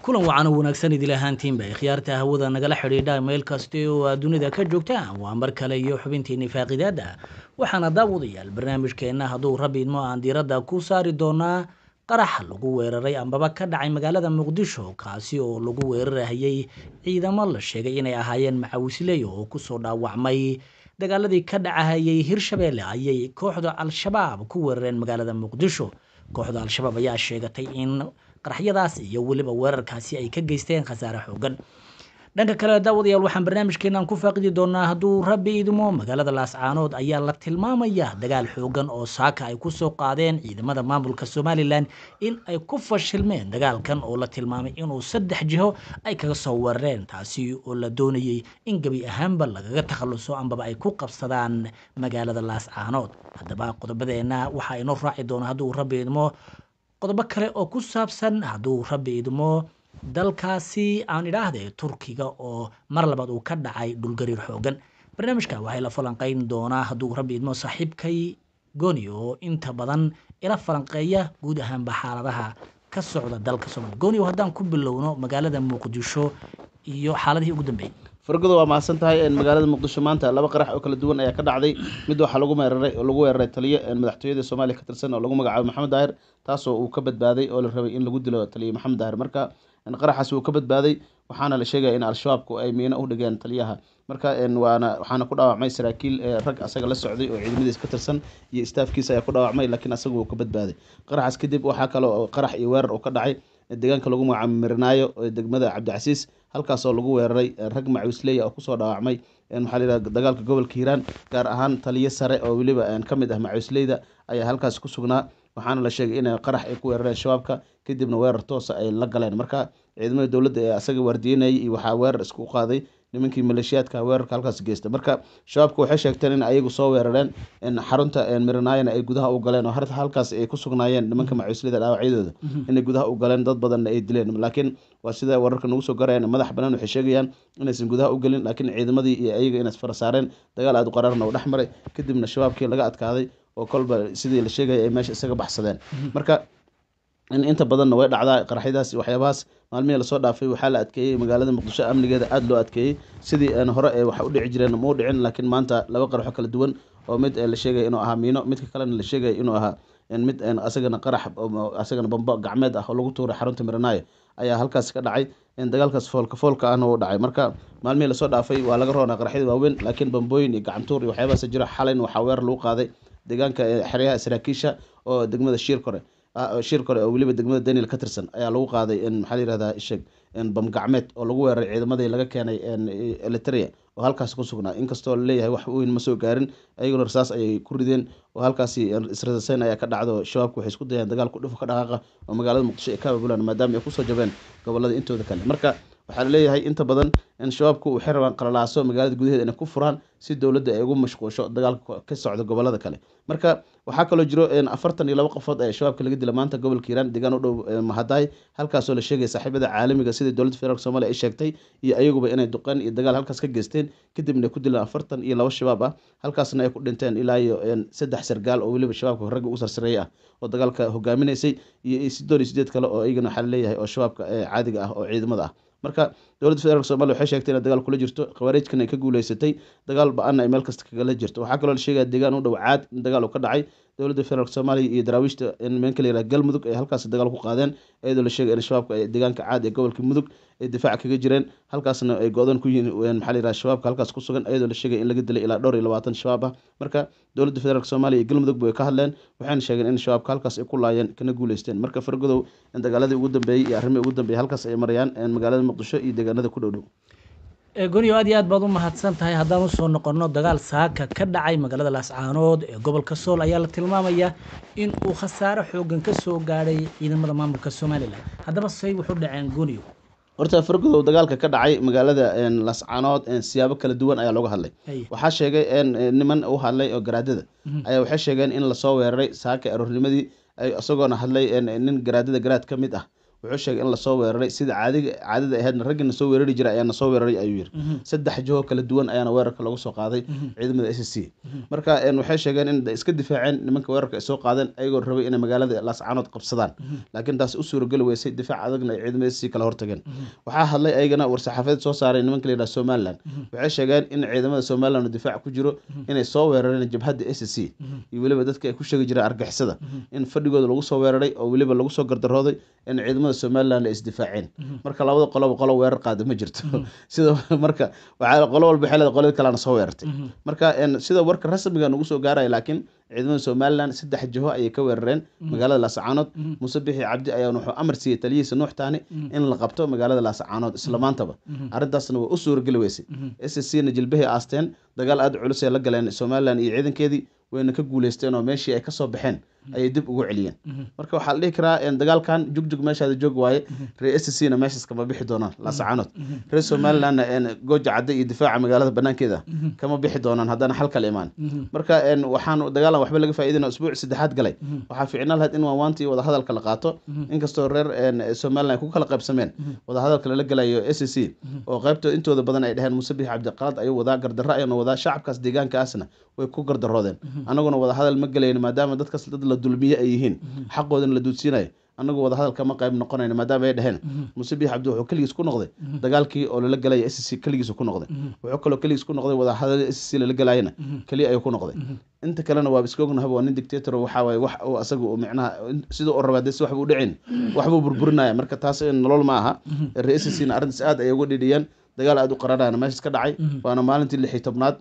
kulan wacan oo wanaagsan idil ahaantiinba khiyaarta hawada nagala xidhiidha meel kasta oo aad dunida ka joogtaan waa mar kale iyo xubintiinii faaqidaada waxaana daawadayaal barnaamijkeenna hadduu rabbi idmo aan diiradda ku saari doonaa qarax lagu weeraray ambaba ka dhacay magaalada muqdisho kaasi oo lagu weerarahayay ciidamo la sheegay inay ahaayeen macawisley oo kusoo dhaawacmay dagaaladii ka dhacahayay hirshabeelle ayay kooxda al-shabaab ku weerareen magaalada muqdisho kooxda al-shabaab ayaa sheegatay in qaraxyadaas iyo weliba weerarkaasi ay ka geysteen khasaare xoogan dhanka kale daawadayaal waxaan barnaamijkeenan ku faaqidi doonaa hadduu rabbi idmo magaalada laascaanood ayaa la tilmaamaya dagaal xoogan oo saaka ay kusoo qaadeen ciidamada maamulka somalilan in ay ku fashilmeen dagaalkan oo la tilmaamay inuu saddex jiho ay kaga soo weerareen taasi oo la doonayay in gebi ahaanba lagaga takhaluso ambaba ay ku qabsadaan magaalada laascaanood haddaba qodobadeena waxaa inoo raaci doona hadduu rabbi idmo qodobo kale oo ku saabsan hadduu rabbi idmo dalkaasi aan idhaahde turkiga oo mar labaad uu ka dhacay dhulgariir xoogan barnaamijka waxay la falanqeyn doonaa hadduu rabbi idmo saaxiibkay goni oo inta badan ila falanqeeya guud ahaanba xaaladaha ka socda dalka soomaliya goni oo haddaan ku bilowno magaalada muqdisho iyo xaaladihii ugu dambeeyey fargodo waa mahadsan tahay magaalada muqdisho maanta laba qarax oo kala duwan ayaa ka dhacday mid waxaa lagu meeraray lagu weeraray taliyo madaxtooyada soomaaliya ka tirsan oo lagu magacaabo maxamed daahir taasoo uu ka badbaaday oo la rabay in lagu dilo taliyo maxamed daahir marka qaraxaas wuu ka badbaaday waxaana la sheegaya in al-shabaabku ay miino u dhigeen taliyaha marka waana waxaana ku dhaawacmay saraakiil rag asaga la socday oo ciidamadiis ka tirsan iyo staafkiisa ayaa ku dhaawacmay laakiin asaga wuu ka badbaaday qaraxaas kadib waxaa kale oo qarax iyo weerar uu ka dhacay deegaanka lagu magacaabo mirinaayo degmada cabdicasiis halkaas oo lagu weeraray rag macawisleya oo kusoo dhaawacmay maxaa la yidhaha dagaalka gobolka hiiraan gaar ahaan taliyo sare oo weliba ka mid ah macawisleyda ayaa halkaas ku sugnaa waxaana la sheegay in qarax ay ku weerareen shabaabka kadibna weerar toosa ay la galeen marka ciidamada dowladda ee asaga waardiyenayay iyo waxaa weerar isku qaaday nimankii maleeshiyaadka weerarka halkaas geysta marka shabaabka waxay sheegteen in ayagu soo weerareen xarunta miranaayana ay gudaha u galeen oo halkaas ay ku sugnaayeen nimanka macuuslida dhaawacyadooda inay gudaha u galeen dad badanna ay dileen laakiin waa sida wararka nagu soo garayaan madax banaan waxay sheegayaan inaysan gudaha u gelin laakiin ciidamadii iyo ayaga inay fara saareen dagaal aada u qaraarna u dhex maray kadibna shabaabkii laga adkaaday oo kolba sidii la sheegaya ay meesha isaga baxsadeen marka inta badanna way dhacdaa qaraxyadaas waxyaabahaas maalmihii lasoo dhaafay waxaa la adkeeyey magaalada muqdisho amnigeeda aada loo adkeeyey sidii hore ee wax u dhici jireen mau dhicin laakiin maanta laba qaraxo kala duwan oo mid la sheegaya inuu ahaa miino midka kalena la sheegaya inuu ahaa mid asagana qarax asagana bambo gacmeed ah oo lagu tuuray xarunta miranaayo ayaa halkaas ka dhacay dagaalkaas foolka foolka ahna uu dhacay marka maalmihii lasoo dhaafay waa laga roonaa qaraxyada waaweyn laakiin bambooyin iyo gacantuur iyo waxyaabahaas jira xalayn waxaa weerar lagu qaaday deegaanka xeryaha saraakiisha oo degmada shiir kore shir kore oo weliba degmada daniel ka tirsan ayaa lagu qaaday maxaa la yihahdaa isheg bam gacmeed oo lagu weeraray ciidamadii laga keenay eliteria oo halkaasi ku sugnaa inkastoo laleeyahay wax weyn ma soo gaarin ayaguna rasaas ayay ku rideen oo halkaasi israsaseyn ayaa ka dhacdo shabaabku waxay isku dayaan dagaal kudhufo ka dhaqaaqa oo magaalada muqdisho ay ka ababulaan maadaama ay kusoo jabeen gobolada intooda kale marka waxaa laleeyahay inta badan in shabaabku waxay rabaan qalalaaso magaalada gudaheeda inay ku furaan si dowladda ay ugu mashquusho dagaalka ka socda gobolada kale marka waxaa kaloo jiro afartan iyo laba qofood ee shabaabka laga dila maanta gobolka hiiraan deegaan u dhow mahadaay halkaasoo la sheegaya saaxiibada caalamiga sida dowladda federaalk somalia ay sheegtay iyo ayaguba inay duqeen iyo dagaal halkaas ka geysteen kadibna ay ku dileen afartan iyo laba shabaab ah halkaasna ay ku dhinteen ilaa iyo saddex sargaal oo weliba shabaabka ragga ugu sarsareeya ah oo dagaalka hogaaminaysay iyo sidoon iyo sideed kale oo iyagana waxaa laleeyahay oo shabaabka caadiga ah oo ciidamada ah marka dowladda federaalk somalia waxay sheegtay inay dagaal kula jirto khawaarijkan ay ka guuleysatay dagaal ba-ana ay meel kasta kagala jirto waxaa kaloo la sheegaya deegaan u dhow caad in dagaal uu ka dhacay dowladda federaalk soomaaliya iyo daraawiishta in meenka la yihah galmudug ay halkaas dagaal ku qaadeen iyadoo la sheegay in shabaabka ay deegaanka caad ee gobolka mudug ay difaac kaga jireen halkaasna ay go-dan ku yihiin maxaa la yihah shabaabka halkaas ku sugan iyadoo la sheegay in laga dilay ilaa dhowr iyo labaatan shabaab ah marka dowladda federaalk soomaaliya iyo galmudug way ka hadleen waxayna sheegeen in shabaabka halkaas ay ku laayeen kana guuleysteen marka fargodow in dagaaladii ugu dambeeyey iyo arrimihii ugu dambeeyey halkaas ay marayaan magaalada muqdisho iyo deegaanada ku dhow dhow goniyo aad iyo aad baad u mahadsan tahay haddaan usoo noqonno dagaal saaka ka dhacay magaalada laascaanood ee gobolka sool ayaa la tilmaamaya in uu khasaare xoogan ka soo gaadhay ciidamada maamulka somalilan haddaba say wuxu dhaceen goniyo horta fargodow dagaalka ka dhacay magaalada lascaanood siyaabo kala duwan ayaa looga hadlay waxaa sheegay niman u hadlay oo garaadada ayaa waxay sheegeen in lasoo weeraray saaka aroornimadii isagoona hadlay nin garaadada garaad ka mid ah wuxuu sheegay in lasoo weeraray sida caadiga caadada ahaydna raggina soo weerari jiray ayaana soo weeraray ayuu yiri saddex jiho kala duwan ayaana weerarka lagu soo qaaday ciidamada s c marka waxay sheegeen in iska difaaceen nimanka weerarka ay soo qaadeen ayagoo rabay inay magaalada laascaanood qabsadaan laakiin taas u suurageli weysay difaac adagna ay ciidamada s c kala hortageen waxaa hadlay ayagana war-saxaafadeed soo saaray nimanka la yidhaha somalilan waxay sheegeen in ciidamada somalilan oo difaac ku jiro inay soo weerareen jabhadda s c iyo weliba dadka ay ku sheegi jireen argixisada in fadhigooda lagu soo weeraray oo weliba lagu soo gardarooday in ciidamada somalilan ay isdifaaceen marka labada qoloba qolo weerar qaada ma jirto sida marka waxaa qolo walba waxay leedahay qolada kalena soo weerartay marka sida warka rasmiga nagu soo gaaraya laakiin ciidamada somalilan saddex jiho ayay ka weerareen magaalada laascaanood muuse bixi cabdi ayaa wuxuu amar siiyey taliyihiisa nuux taani in la qabto magaalada laascaanood isla maantaba arrintaasna waa u suurageli weysay s c na jilbahay aasteen dagaal aada culus ay la galeen somalilan iyo ciidankeedii wayna ka guuleysteen oo meeshii ay kasoo baxeen ayay dib ugu celiyeen marka waxaa la dhihi karaa dagaalkan jugjug meeshaada joog waaye ree s c na meeshaas kama bixi doonaan laascaanood reer somalilandna gooja cadde iyo difaaca magaalada banaankeeda kama bixi doonaan haddana xal kala imaan marka waxaan dagaalan waxba laga faa'iidina usbuuc saddexaad galay waxaa fiicnaan lahayd in waawaantii wadahadalka la qaato inkastoo reer somaliland ay ku kala qaybsameen wadahadalka lala galayo s c oo qaybtooda intooda badan ay dheheen muuse bixi cabdiqalad ayuu wadaa gardarro ayuuna wadaa shacabkaas deegaankaasna way ku gardaroodeen anaguna wadahadal ma gelayno maadaama dadkaas dad la dulmiye ay yihiin xaqoodana la duudsiinayo anagu wadahadal kama qayb noqonayno maadaama ay dheheen muuse biix cabdi wuxuu keligiis ku noqday dagaalkii oo lala galaya s c keligiisu ku noqday wuxuu kaloo keligiis ku noqday wadahadal s c lala galayana keliya ayuu ku noqday inta kalena waa iska ognahaba waa nin dictator waxaa waaye wax uu asaga uu micnaha siduu u rabaa dee si waxbuu dhicin waxbuu burburinaya marka taas nolol ma aha ree s c na arrintaas aad ayay uga dhidhiyeen dagaal aada u qararayana meeshaas ka dhacay waana maalintii lix iyo tobnaad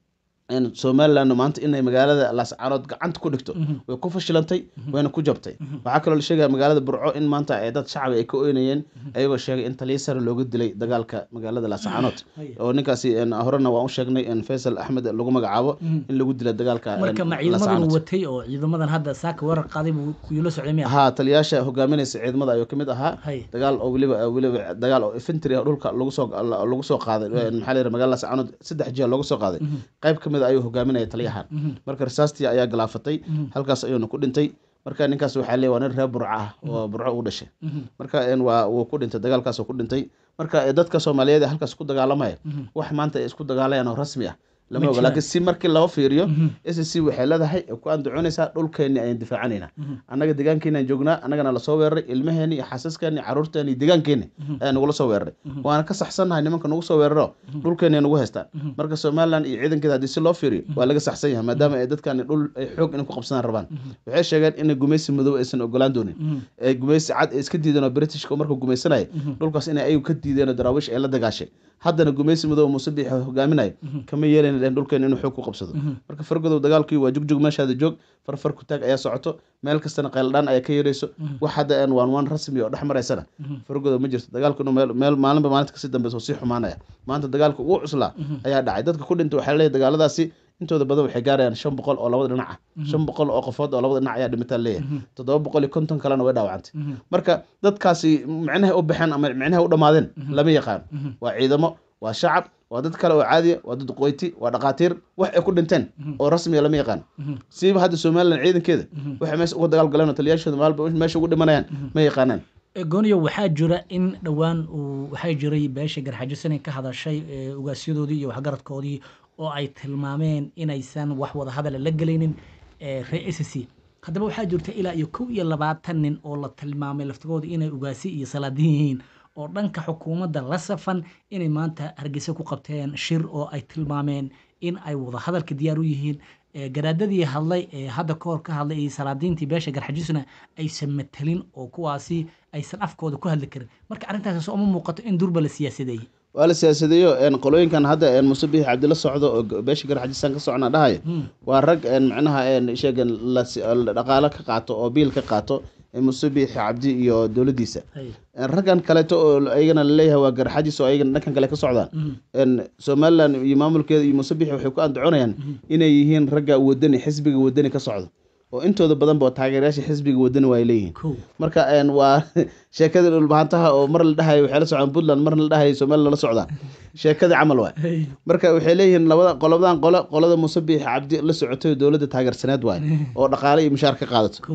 somalilan maanta inay magaalada laascaanood gacanta ku dhigto way ku fashilantay wayna ku jabtay waxaa kaloo la sheegaya magaalada burco in maanta ay dad shacab ay ka oynayeen ayagoo sheegay in taliya sare looga dilay dagaalka magaalada laascaanood oo ninkaasi horena waan u sheegnay faysal axmed lagu magacaabo in lagu dilay dagaalka marka ma ciidamadan watay oo ciidamadan hadda saaka weerar qaaday buu kuyula socday miya ha taliyaasha hogaaminaysa ciidamada ayuu kamid ahaa dagaal oo weliba weliba dagaal oo infantry dhulka lagu soo lagu soo qaaday maxaa la yidhaha magaalada laascaanood saddex jiha looga soo qaaday qayb kamid ayuu hogaaminaya taliyahan marka rasaastii ayaa galaafatay halkaas ayuuna ku dhintay marka ninkaas waxaa leey waa nin reer burco ah oo burco u dhashay marka waa wuu ku dhintay dagaalkaas ku dhintay marka dadka soomaaliyeed ee halkaas ku dagaalamaya wax maanta ay isku dagaalayaan oo rasmi ah lama oga laakiin si markii loo fiiriyo s c waxay leedahay ku andacoonaysaa dhulkeenni ayaan difaacanayna annaga deegaankeeni aan joognaa annagana lasoo weeraray ilmaheeni iyo xasaskeenni caruurteeni iyo deegaankeeni ayaa nagula soo weeraray waana ka saxsannahay nimanka nagu soo weeraro dhulkeenni ay nagu haystaan marka somaliland iyo ciidankeeda haddii si loo fiiriyo waa laga saxsan yahay maadaama ay dadkani dhul ay xoog inay ku qabsadaan rabaan waxay sheegeen inay gumaysi madow aysan ogolaan doonin ee gumaysi cad ay iska diideen oo britishka markuu gumaysanaya dhulkaas inay ayagu ka diideen oo daraawiish ay la dagaashay haddana gumaysi madow muuse biix hogaaminayo kama yeelayn dhulkeen inuu xoog ku qabsado marka fargodow dagaalkii waa jugjug meeshaada joog farfar ku taag ayaa socoto meel kastana qayldhaan ayaa ka yeerayso wax hadda aan waan waan rasmi oo dhex maraysana fargodow ma jirto dagaalkuna meel maalinba maalinta kasii dambeysa oo sii xumaanaya maanta dagaalka ugu cuslaa ayaa dhacay dadka ku dhintay waxaa leeyahay dagaaladaasi intooda badan waxay gaarayaan shan boqol oo labada dhinac ah shan boqol oo qofood oo labada dhinac ayaa dhimitaan leeyahay toddoba boqol iyo konton kalena way dhaawacantay marka dadkaasi micnahay u baxeen ama micnahay u dhammaadeen lama yaqaan waa ciidamo waa shacab waa dad kale oo caadiya waa dad qoyti waa dhaqaatiir wax ay ku dhinteen oo rasmiya lama yaqaan siiba hadda somalilan ciidankeeda waxay meesha uga dagaal galeen oo taliyaashooda maalba meesha ugu dhimanayaan ma yaqaanaan gooniyo waxaa jira in dhowaan uu waxaa jiray beesha garxajisanay ka hadashay ugaasyadoodii iyo waxgaradkoodii oo ay tilmaameen inaysan wax wada hadala la gelaynin ree s c haddaba waxaa jirta ilaa iyo kow iyo labaatan nin oo la tilmaamay laftigooda inay ugaasi iyo salaadin yihiin oo dhanka xukuumadda la safan inay maanta hargeysa ku qabteen shir oo ay tilmaameen in ay wada hadalka diyaar u yihiin garaadadii hadlay ee hadda ka hor ka hadlay iyo salaadiintii beesha garxajisuna aysan matelin oo kuwaasi aysan afkooda ku hadli karin marka arrintaas soo uma muuqato in durba la siyaasadeeyey waa la siyaasadeeyo qolooyinkan hadda muuse biix cabdila socdo oo beesha garxajisaan ka socona dhahayo waa rag macnaha sheegan dhaqaalo ka qaato oo biil ka qaato muuse biix cabdi iyo dowladdiisa raggan kaleeto oo ayagana laleeyahay waa garxajis oo ayagana dhankan kale ka socdaan somalilan iyo maamulkeeda iyo muuse biix waxay ku andacoonayaan inay yihiin ragga wadani xisbiga wadani ka socdo oo intooda badanba taageerayaasha xisbiga wadani waa leeyihiin marka waa sheekadii dhulbahantaha oo mar la dhahayo waxay la socdaan puntland marna la dhahayo somaliland la socdaan sheekadii camal waay marka waxay leeyihiin labada qolabadan qole qolada muuse biix cabdi la socotay dowladda taageersaneed waay oo dhaqaale iyo mushaar ka qaadato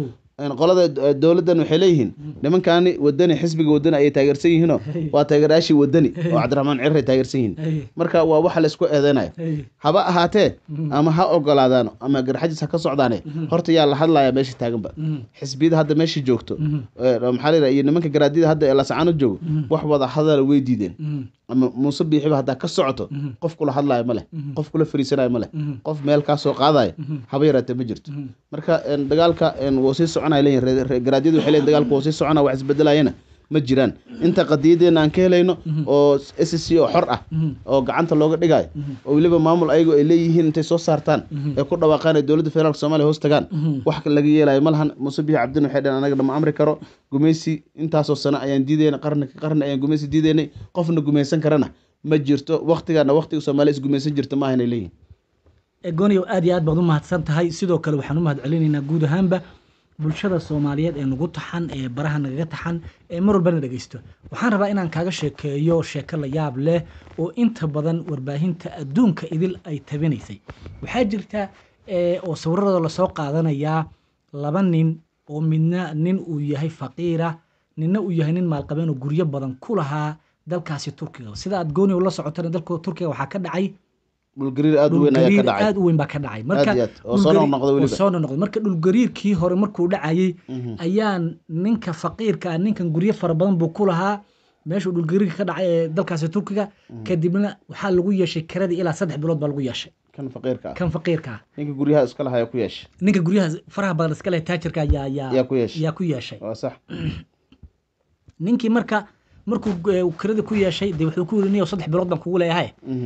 een, qolada eh, dowladdan waxay leeyihiin nimankaani wadani xisbiga wadani ayay taageersan yihiinoo waa taageerayaashii wadani oo cabdiraxmaan cirir ay taageersan yihiin Hey. marka waa waxa la isku eedeynayo Hey. haba ahaatee ama ha ogolaadaano ama garxajis ha ka socdaane horta yaa la hadlaya meesha taaganba Mhm. xisbiyada hadda meesha joogto Mhm. ee, maxaa la yidhaha iyo nimanka garaadida hadda ee lasacaano joogo wax wada hadala way diideen Mhm. ama muuse biixiba haddaa ka socoto Mhm. qof kula hadlayo ma leh Mhm. qof kula fariisanayo ma leh Mhm. qof meel kaa soo qaadayo Mhm. haba yaraatee ma jirto Mhm. marka een, dagaalka een, wuu sii soconaya leeyihin reer- reer garaadyadu waxay leeyihin dagaalka wuu sii soconaya wax isbedelayana ma jiraan inta qadiyadeena aan ka helayno oo s c oo xor ah Mhm. oo gacanta looga dhigayo oo weliba maamul ayagu ay leeyihiin intay soo saartaan ee ku dhawaaqaan ay dowladda federaalk soomaaliya hoos tagaan Mhm. wax laga yeelayo ma lahan muuse biixi cabdin waxay dhaheen anaga lama amri karo gumeysi intaasoo sano ayaan diidayna qarni ka qarni ayaan gumeysi diidaynay qofna gumeysan karana ma jirto waktigana waktiga soomaaliya isgumeysan jirta maaha inay leeyihin gooniyow aad iyo aad baad u mahadsan tahay sidoo kale waxaan u mahad celinaynaa guud ahaanba bulshada soomaaliyeed ee nagu taxan ee baraha nagaga taxan ee mar walbana dhegeysto waxaan rabaa inaan kaaga sheekeeyo sheeko la yaab leh oo inta badan warbaahinta adduunka idil ay tabinaysay waxaa jirta ee, oo sawirada lasoo qaadanayaa laba nin oo midna nin uu yahay faqiira ninna uu yahay nin maalqabeen oo guryo badan ku lahaa dalkaasi turkiga sida aad gooniyow la socotana dalka turkiga waxaa ka dhacay dhulgariir aada u weyn ayaa ka dhulgariir dhacay aad u weyn baa ka dhacay Aad iyo aad. Oo soo dhulgariir- noqnoqday weliba. oo soo noqnoqday marka dhulgariirkii hore markuu dhacayay ayaa ninka faqiirka ah ninkan guryo fara badan buu ku lahaa meeshuu dhulgariirka ka dhacay ee dalkaasi turkiga kadibna waxaa lagu yeeshay kiradii ilaa saddex bilood baa lagu yeeshay kan faqiirka ah kan faqiirka ah ninka guryaha iska lahaa ku yeesha ninka guryaha faraha badan iska leh taajirka ayaa yaa yaa ku yeesha yaa ku yeeshay waa sax ninkii marka markuu eh, kiradii ku yeeshay dee wuxuu ku yiri niyow saddex bilood baan kugu leeyahay Mhm.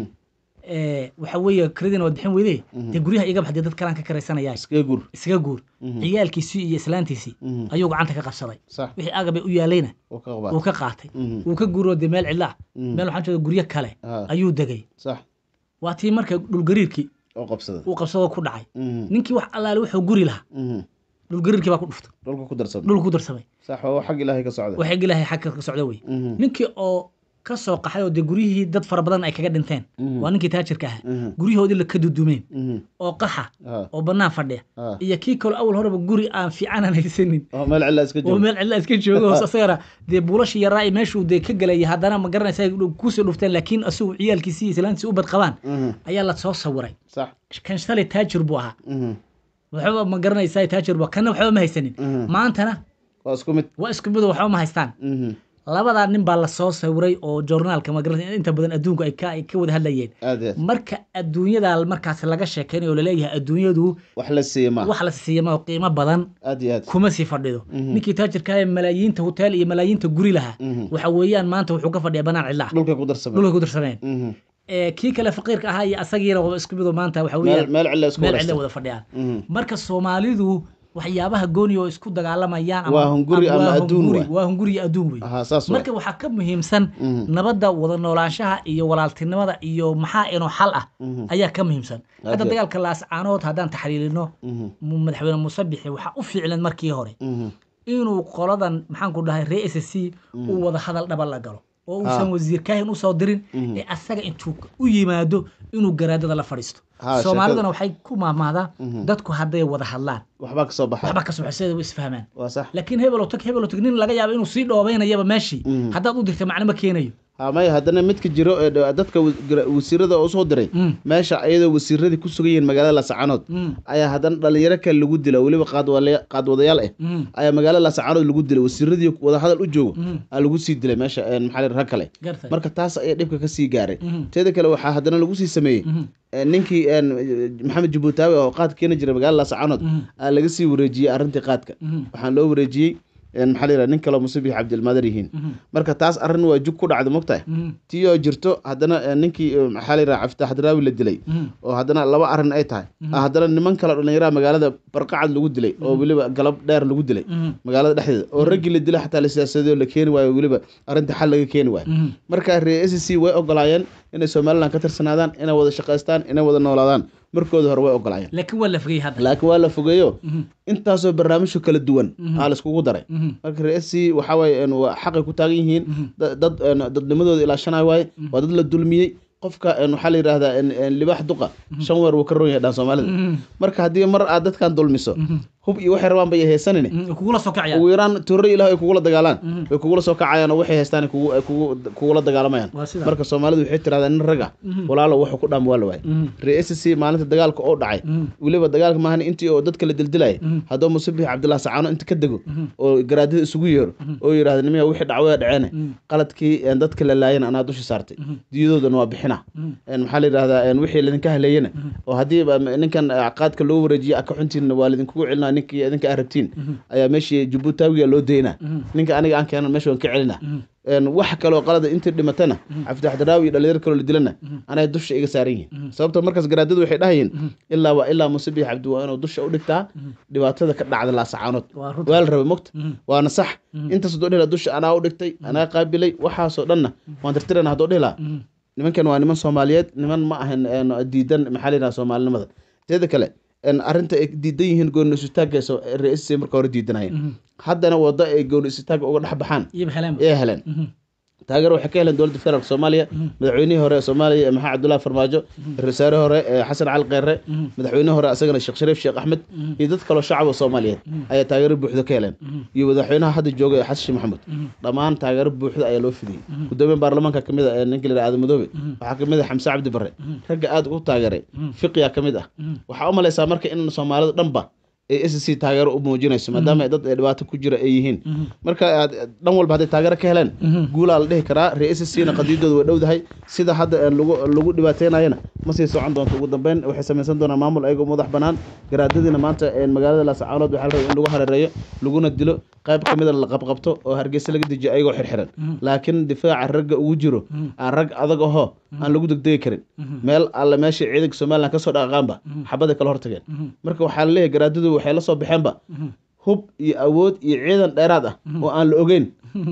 ee, waxa weeye kiradiina waad bixin weyde dee guryaha iga baxdee dad kalaan ka karaysanaya iskaga gur iskaga guur ciyaalkiisii iyo islaantiisii Mhm. ayuu gacanta ka qabsaday sax wixii agabay u yaalayna oo ka wuu qabaat ka qaatay Mhm. wuu ka guuroo dee meel cidla ah Mhm. meel waxaan jeeda guryo kale Ah. ayuu degay sax waa tii marka dhulgariirkii oo qabsada uu qabsadoo ku dhacay Mhm. ninkii wax allaale wuxuu guri lahaa Mhm. dhulgariirkii baa ku dhuftay dhulka ku darsan dhulku ku darsamay sax waa xag ilaahay ka socda waxay ilaahay xagga ka socda wey Mhm. ninkii oo ka soo qaxay oo dee guryihii dad fara badan ay kaga dhinteen Mhm. waa ninkii taajirka ahaa Mhm. guryahoodii la ka dudumeen Mhm. oo qaxa Ah. oo bannaan fadhiya Ah. iyo kii kaloo awal horeba guri aan fiicanan haysanin oo meel cilla iska oo jooga meel cidla iska joogo hoos asagana dee buulashii yaraa iyo meeshuu dee ka gelaya haddana ma garanaysa ay kusii dhufteen laakiin asigu ciyaalkiisii iyo islaantiisi u bad qabaan Mhm. ayaa la soo sawiray sax kan shalay taajir buu ahaa Mhm. waxba ma garanaysaa taajir buu kana waxba ma haysanin Mhm. maantana waa isku mid waa isku mid oo waxba ma haystaan Mhm. labadaa nin baa la soo sawiray oo joornaalka ma garanaysa inta badan adduunku ay ka ay ka wada hadlayeen aad iyo aad marka adduunyada markaas laga sheekeynayo oo laleeyahay adduunyadu wax la siiya ma wax la siiyama oo qiimo badan aad iyo aad kuma sii fadhido ninkii taajirka ee malaayiinta hotel iyo malaayiinta guri lahaa Mhm. waxa weeyaan maanta wuxuu ka fadhiya banaan cidla dhulka ku darsamay dhulka ku darsameen Mhm. ee kii kale faqiirka ahaa iyo asagiina waa isku mid oo maanta waxa meel weeyaan meel cilla isku meel wareegsan. cidla wada fadhiyaan Mhm. marka soomaalidu waxyaabaha gooni oo isku dagaalamayaan ama- Waa hunguri ama waa adduun hunguri- waay. waa hunguri iyo adduun wey Aha, saas waay. marka waxaa ka muhiimsan Mhm. nabadda wada noolaanshaha iyo walaaltinimada iyo maxaa inoo xal ah Mhm. ayaa ka muhiimsan hadda Aad iyo- dagaalka laascaanood haddaan taxliilino Mhm. mu- madaxweyne musabixi waxaa u fiiclan markii hore Mhm. inuu qoladan maxaan ku dhahay ree s c uu wada hadal dhaba la galo oo uusan Ha. wasiir kaahin usoo dirin Mhm. ee asaga intuu u yimaado inuu garaadada la fadhiisto Ha, soomaaliduna waxay ku maahmaahdaa Mhm. dadku hadday wada hadlaan waxbaa ka soo baxay waxba ka soxoseeda way isfahmaan waa sax laakiin hebelo tag hebelo tag nin laga yaabo inuu sii dhoobeynayaba meeshii Mhm. haddaad u dirta macno ma keenayo ha maya haddana midka jiro ee dha- dadka wa- gra- wasiirada oo soo diray Mm. meesha ayadoo wasiiradii ku sugan yihiin magaalada laascaanood Mm. ayaa haddana dhalinyaro kale lagu dila weliba qaadwale- qaadwadayaal ah Mm. ayaa magaalada laascaanood lagu dilay wasiiradii wada hadal u joogo Mm. aa lagu sii dilay meesha een, maxaa la yidhaha, rag kale gartay marka taas ayaa dhibka ka sii gaaray Mhm. teeda kale waxaa haddana lagu sii sameeyey Mhm. een, ninkii een, maxamed jabuutaawi oo qaad keeni jiray magaalada laascaanood Mhm. aa laga sii wareejiyey arrintii qaadka Mhm. waxaan loo wareejiyey een, maxaa la yidhaha, nin kaleo musabix cabdilmaadir yihiin Mhm. marka taas arrin waa jug ku dhacda mogtahay Mhm. tii oo jirto haddana eh, ninkii eh, maxaa la yidhaha caftaax daraawi la dilay Mhm. oo haddana laba arrin ay tahay ah, haddana niman kale dhallinyaraha magaalada barqacad lagu dilay oo weliba galab dheer lagu dilay Mhm. magaalada dhexdeeda oo raggii la dilay xataa la siyaasadoo la keeni waayo weliba arrinta xal laga keeni waayo Mhm. marka reer s c way ogolaayeen inay somalilan ka tirsanaadaan inay wada shaqaystaan inay wada noolaadaan markooda hore way ogolaayeen laakiin waa la fogey hadda laakiin waa la fogeeyo Mhm. intaasoo barnaamijyo kala duwan aa laiskugu daray Mhm. marka reer s c waxaa waaye een, waa xaqay ku taagan yihiin Mhm. da- dad een, dadnimadooda ilaashanayo waaye waa dad la dulmiyey qofka een, waxaa la yidhahdaa een, een, libaax duqa shan weer wuu ka ron yahay dhan soomaalida Mhm. marka haddii mar aad dadkan dulmiso hub iyo waxay rabaan bay haysanin Mm, kugula soo kacaya ugu yaraan tuuro ilaah ay kugula dagaalaan Mhm. way kugula soo kacayaan oo waxay haystaan ay kugu- ay kugu- kugula dagaalamayaan waa sida marka soomaalidu waxay tirahdaan nin raga Mhm. walaalo wuxuu ku dhaam waa la waayay Mhm. ree s c maalinta dagaalka oo dhacay Mhm. weliba dagaalka maahan intii oo dadka la dildilaya Mhm. haddoo musabix cabdillah sacaano inta ka dego Mhm. oo garaadada isugu yeero oo yidhahda nimiya wixii dhacwaya dhaceene Mhm. qaladkii een, dadka la laayan anaa dusha saartay Mhm. diyadoodana waa bixina Mhm. een, maxaa la yidhahdaa een, wixii laydinka haleeyana oo haddii ba ninkan eh, qaadka loo wareejiye aka xuntiina waa laydinkugu celinaa ninkii idinka aad rabtiin Mhm. ayaa meeshii jabuutaawiga loo daynaa Mhm. ninka aniga aan keenan meesha waan ka celina Mhm. een, wax kaloo qalada intii dhimatana cabditax daraawi iyo dhalinyar kaloo la dilana anay dusha iga saaran yihiin sababta markaas garaadadu waxay dhahayeen ilaa waa ilaa musabix cabdi waa inuu dusha u dhigtaa dhibaatada ka dhacda laasacaanood waa runta waa la rabay mogta Mhm. waana sax intaas haddoo dhihila dusha anaa u dhigtay anaa qaabilay waxaasoo dhanna waan tirtirana haddoo dhihilaa Mhm. nimankan waa niman soomaaliyeed niman ma ahan een, diidan maxaa la yidhaha soomaalinimada teeda kale een, arrinta ay diidan yihiin gooni isutaagga ra-iisay marka hore diidanayeen Mhm. haddana waddo ay gooni isutaagga uga dhex baxaan iyo heleen ee heleen taageer waxay ka heleen dowladda federaalk soomaaliya madaxweynihii hore ee soomaaliya maxamed cabdullahi farmaajo ra-iisul wasaare hore ee xasan cali kheyre madaxweyne hore asagana sheekh shariif sheekh axmed iyo dad kaloo shacab oo soomaaliyeed ayaa taageero buuxda ka heleen iyo madaxweynaha hadda jooga ee xasan sheekh maxamuud dhammaan taageero buuxda ayaa loo fidiyey gudoomiye baarlamaanka ka mid ah ee ninka la yidhaha aadan madoobe waxaa ka mid ah xamse cabdi barre ragga aad ugu taageeray fiqiya ka mid ah waxaa u malaysaa marka in soomaalidu dhanba ay s c taageero u muujinayso maadaama ay dad ay dhibaato ku jira ay yihiin marka aad dhan walba hadday taageero ka heleen guulaa la dhihi karaa ree s c na qadiidooda way dhowdahay sida hadda ee lagu lagu dhibaateynayana ma sii socon doonto ugu dambeyn waxay samaysan doonaan maamul ayagoo madax banaan garaadadiina maanta een magaalada laasacaanood waxaa la rabay in lagu hareereeyo laguna dilo qayb ka mida la qabqabto oo hargeysa laga dejiyo ayagoo xirxiran laakiin difaaca ragga ugu jiro aan rag adag ahoo aan lagu degdegi karin meel alle meesha ciidanka somalilan kasoo dhaqaaqaanba xabaday kala hortageen marka waxaa la leeyahay garaadadu waxay la soo baxeenba hub iyo awood iyo ciidan dheeraad ah oo aan la ogeyn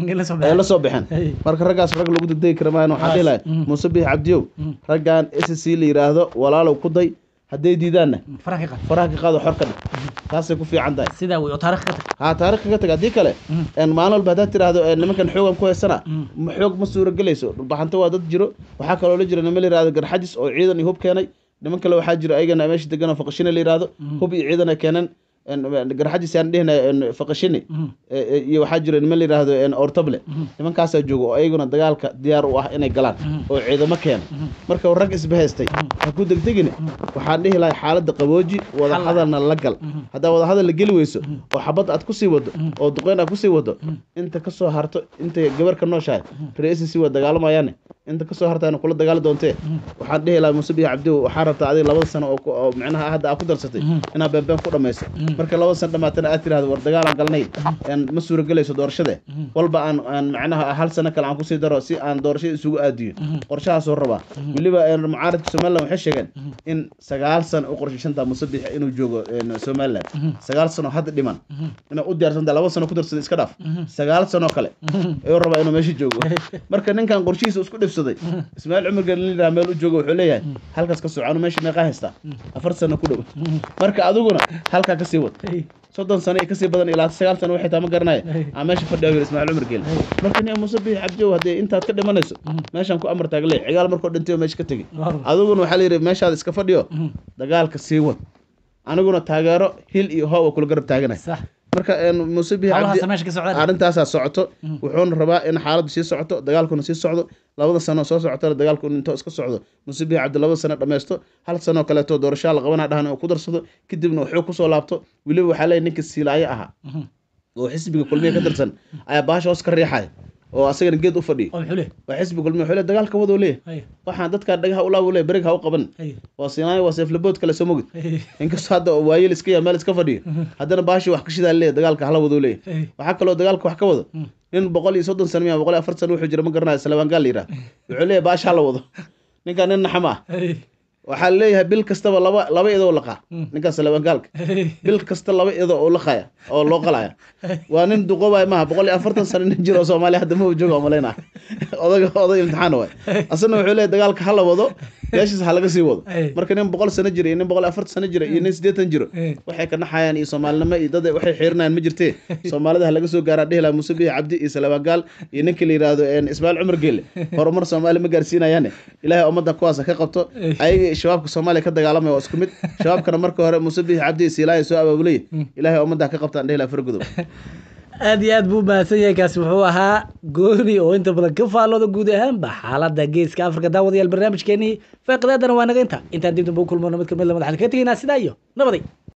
ay la soo baxeen marka raggaas rag lagu degdegi kara maayan waxaa dhihi lahay muuse bix cabdiyow raggan s c la yidhaahdo walaalow ku day hadday diidaanna faraha ka qaad faraha ka qaado xor ka dhig taasay ku fiican tahay sidaa wey oo taarikh ka tag haa taariikh ka tag haddii kale een maalin walba haddaad tiraahdo een nimankan xoogan ku haysana ma xoog ma suuragelayso dhulbaxanto waa dad jiro waxaa kaloo la jira nima la yihahdo garxajis oo ciidan iyo hub keenay niman kale waxaa jira ayagana meesha degan oo faqashine la yihahdo hub iyo ciidan ay keeneen een garxajis yaan dhihina een faqashine ee- ee- iyo waxaa jira niman la yihahdo een ortable nimankaasaa jooga oo ayaguna dagaalka diyaar u ah inay galaan oo ciidamo keena marka rag isbahaystay ha ku degdegine waxaan dhihi lahay xaaladda qabooji wada hadalna la gal haddaa wada hadal la geli weyso oo xabad aad kusii wado oo duqeyn aad kusii wado inta kasoo harto inta gabar ka nooshahay ra-iisisi waa dagaalamayaane inta kasoo hartaana kula dagaali doontee waxaan dhihi lahaa muuse bihi cabdi waxaa rabtaa adiga labada sano oo ku- oo micnaha hadda aad ku darsatay inaad beenbeen ku dhamayso marka labada sano dhamaatana aad tirahdo war dagaalaan galnay een ma suuragelayso doorashade walba aan aan macnaha hal sano kale aan kusii daro si aan doorashada isugu aadiyo qorshahaasoo rabaa weliba een mucaaradka somaliland waxay sheegeen in sagaal sano u qorshaysantaa muuse biixi inuu joogo een somaliland sagaal sano hadda dhiman inay u diyaarsantaa laba sano ku darsada iska dhaaf sagaal sano kale ayuu rabaa inuu meesha joogo marka ninkan qorshihiisa isku dhifsaday ismaaciil cumar gelin meel u joogo wuxuu leeyahay halkaas ka soconu meesha meeqaa haystaa afar sano ku dhow marka adiguna halkaa kasii wad soddon sano iyo kasii badan ilaa sagaal sano waxay taa ma garanaya aa meesha fadhiya yiri ismaaciil cumar gelin marka nin muuse biix cabdiyow haddee intaad ka dhimanayso meeshaan ku amar taaglee cigaal markoo dhintay oo meesha ka tegi adiguna waxaa la yidhi meeshaada iska fadhiyo dagaalka sii wad aniguna taageero hil iyo hoob oo kula garab taaganay sax marka een muuse biix cabdi hawlahaasa meesha ka socdaan arrintaasaa socoto wuxuuna rabaa in xaaladdu sii socoto dagaalkuna sii socdo labada sano soo socotana dagaalku intoo iska socdo muuse biix cabdi labada sano dhammaysto hal sanoo kaleeto doorashaa la qabanaa dhahan oo ku darsado kadibna wuxuu kusoo laabto weliba waxaa leeyahy ninka siilaayo ahaa oo xisbiga kulmiya ka tirsan ayaa baasha hoos ka riixaya oo asagana geed u fadhiyo oo muxuu leh waa xisbi kulmiya wuxuu leeyahy dagaalka wadoo leeyahy hay waxaan dadkaa dhagaha u laabo leeyahy berig ha u qaban hay waa siinaayo waa seeflabood kale soo mogid hay inkastoo hadda waayeel iska yaa meel iska fadhiyo haddana baashi wax ka shidaa leeyahy dagaalka hala wadoo leeyahy hay waxaa kaloo dagaalka wax ka wado nin boqol iyo soddon sano miya boqol iyo afar sano wuxuu jira ma garanayo salabaangaal la yidhaha wuxuu leeyahay baasha la wado ninkan nin naxama ah hay waxaa leeyahay bil kastaba laba laba idoo laqaa ninkan salabaangaalka hay bil kasta laba idoo oo laqaya oo loo qalaya waa nin duqoobaya maaha boqol iyo afartan sano nin jiro oo soomaaliya hadda ma jooga malayna odaga oday imtixaan waay asana wuxuu leeyahay dagaalka ha la wado meeshiis ha laga sii wado Ay. marka nin boqol sano jira iyo nin boqol iyo afartan sano jira iyo nin siddeetan jiro Ay. waxay ka naxayaan iyo soomaalinimo iyo dad waxay xiirinayaan ma jirtee soomaalida ha laga soo gaaraa dhihi lahaa muuse bihi cabdi iyo salabaagaal iyo ninka la yidhaahdo een, ismaaciil cumar geelle horumar soomaali ma gaarsiinayaane ilaahay ummadda kuwaas ha ka qabto ayaga iyo shabaabka soomaaliya ka dagaalamaya waa isku mid shabaabkana marka hore muuse bihi cabdi iyo siilaaya soo abaabulaya ilaahay ummadda ha ka qabtaan dhihi lahaa fargodob aad iyo aad buu mahadsan yahay kaasi wuxuu ahaa gooni oo inta badan ka faallooda guud ahaanba xaaladda geeska afrika daawadayaal barnaamijkeenii faaqidaadana waa naga inta intaan dib dambe u kulmano mid kamid la madaxan ka tegaynaa sidaa iyo nabaday